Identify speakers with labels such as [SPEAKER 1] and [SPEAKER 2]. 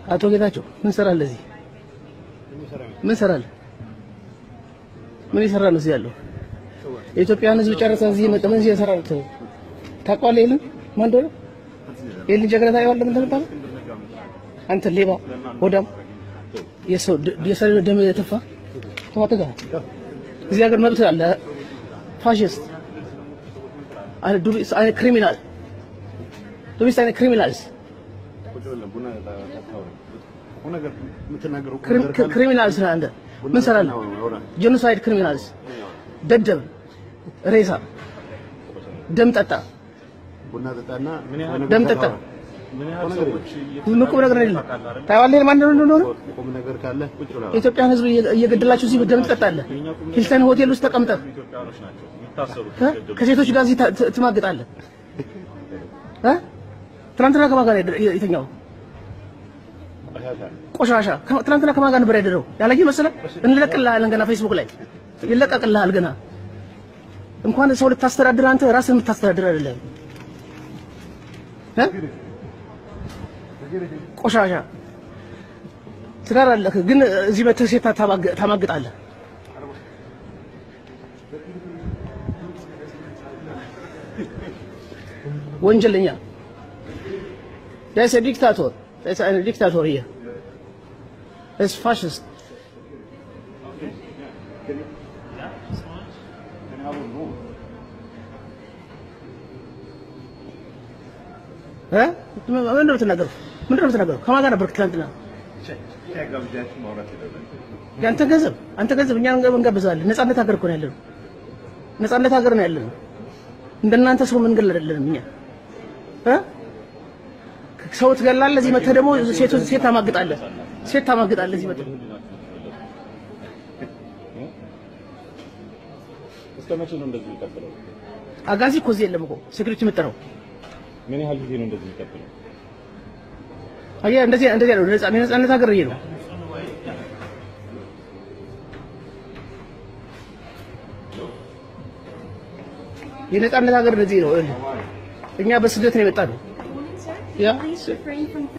[SPEAKER 1] አቶ ጌታቸው ምን ሰራለህ እዚህ? ምን ሰራለህ? ምን ይሰራ ነው እዚህ ያለው? የኢትዮጵያን ሕዝብ ጨረሰ እዚህ መጣ። ምን እየሰራ ነው? ታውቀዋለህ? የለን ማን እንደሆነ የለን ጀግና ታየዋለህ። ምን ተመጣ አንተ ሌባ ሆዳም የሰው የሰው ደም የተፋ ተዋተጋ እዚህ ሀገር መብት አለ። ፋሽስት አለ ዱሪስ አለ ክሪሚናል ዱሪስ አለ ክሪሚናልስ ክሪሚናልስ ነህ አንተ። ምን ሰራለህ? ጄኖሳይድ ክሪሚናልስ ደደብ ሬሳ ደም ጠጣ ደም ጠጣ። ምን ቁም ነገር የለም። ታየዋለህ ማን እንደሆነ የኢትዮጵያን ሕዝብ እየገደላችሁ እዚህ ደም ትጠጣለህ። ሂልተን ሆቴል ውስጥ ተቀምጠህ ከሴቶች ጋር እዚህ ትማግጣለህ። ትናንትና ከማን ጋር የተኛው ቆሻሻ? ትናንትና ከማን ጋር ነበር ያደረው? ያላየህ መሰለህ? እንለቅልሃለን ገና ፌስቡክ ላይ ይለቀቅልሃል ገና። እንኳን ሰው ልታስተዳድር አንተ ራስህን የምታስተዳድር አይደለም። ቆሻሻ ትዳር አለህ፣ ግን እዚህ መተህ ሴት ታማግጣለህ። ወንጀለኛ ዳይስ ዲክታቶር ዳይስ አን ዲክታቶር ሂር ኢዝ ፋሽስት እ ምንድን ነው የምትናገረው? ምንድን ነው የምትናገረው? ከማን ጋር ነበርክ ትናንትና? ያንተ ገንዘብ አንተ ገንዘብ እኛ እንጋብዛለን። ነፃነት ሀገር እኮ ነው ያለነው። ነፃነት ሀገር ነው ያለነው። እንደናንተ ሰው መንገድ አይደለንም እኛ እ ሰው ትገላለህ። እዚህ መተህ ደግሞ ሴት ሴት ታማግጣለህ። ሴት ታማግጣለህ እዚህ መተህ
[SPEAKER 2] እስከ መቼ ነው እንደዚህ የሚቀጥለው?
[SPEAKER 1] አጋዚ እኮ እዚህ የለም እኮ ሴኩሪቲ የምጠራው
[SPEAKER 2] ምን ያህል ጊዜ ነው እንደዚህ የሚቀጥለው?
[SPEAKER 1] አየህ፣ እንደዚህ እንደዚህ ነው ነፃ የነፃነት ሀገር ይሄ ነው። የነፃነት ሀገር እንደዚህ ነው። እኛ በስደት ነው የመጣ ነው። ያ
[SPEAKER 3] Please refrain from